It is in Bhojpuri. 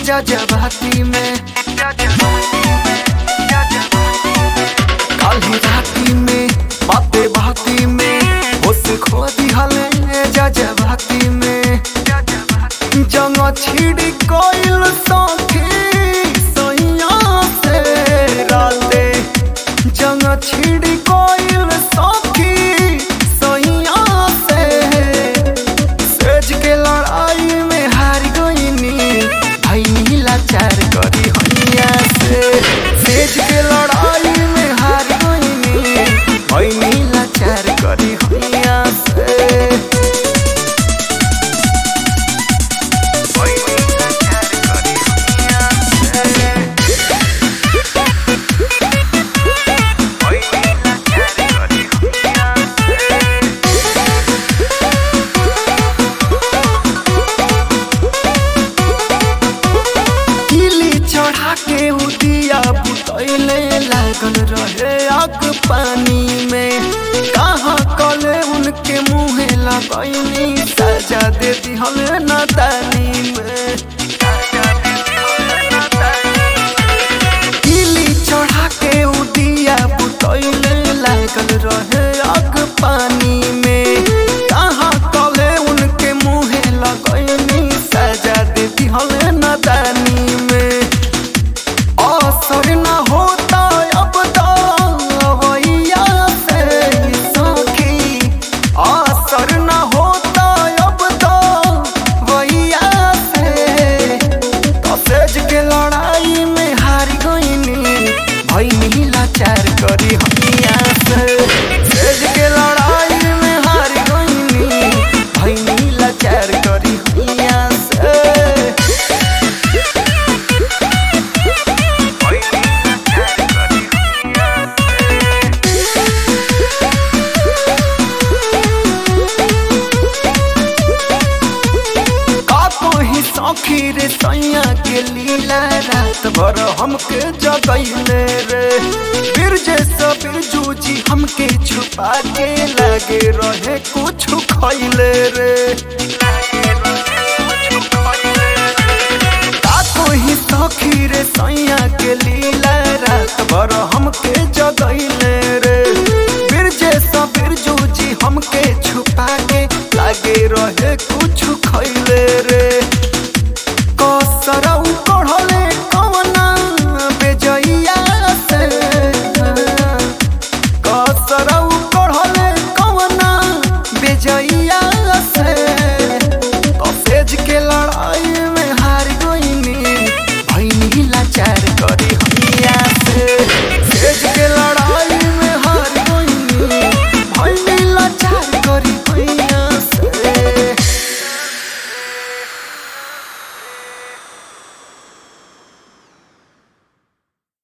जजबाती में काली राती में बाते बाती में होश खो दिहले जजबाती में जंग छिड़ी कोइल सखी सैया से राते जंग छिड़ी कोइल सखी सैया से सेज के लड़ाई में हार गईनी भैनी लाचार करी हैया से सेज के लड़ाई में हार गईनी भैनी लाचार करी हैया से भैनी लाचार करी हैया से भैनी लाचार करी हैया से किली चढ़ा के उदिया बुतैले लागल रहे आग पानी में कहाँ कले उनके मुँहे लगैनी सजा दे दिहल नदानी में किली चढ़ा के उदिया बुतैले लागल रहे आग पानी में कहाँ कले उनके मुँहे लगैनी सजा दे दिहल नदानी में असर न होता अब दवैया से सखी असर न होता अब दवैया से तसेज के लड़ाई में हार गईनी भैनी लाचार करी हैया से सेज के लड़ाई में हार गईनी भैनी लाचार करी हैया से ही सौखी रे सैया के लीला रात भर हमके जगैले रे बिरजे सब जूझी हमके छुपा के लागे रहे कुछ खैले रे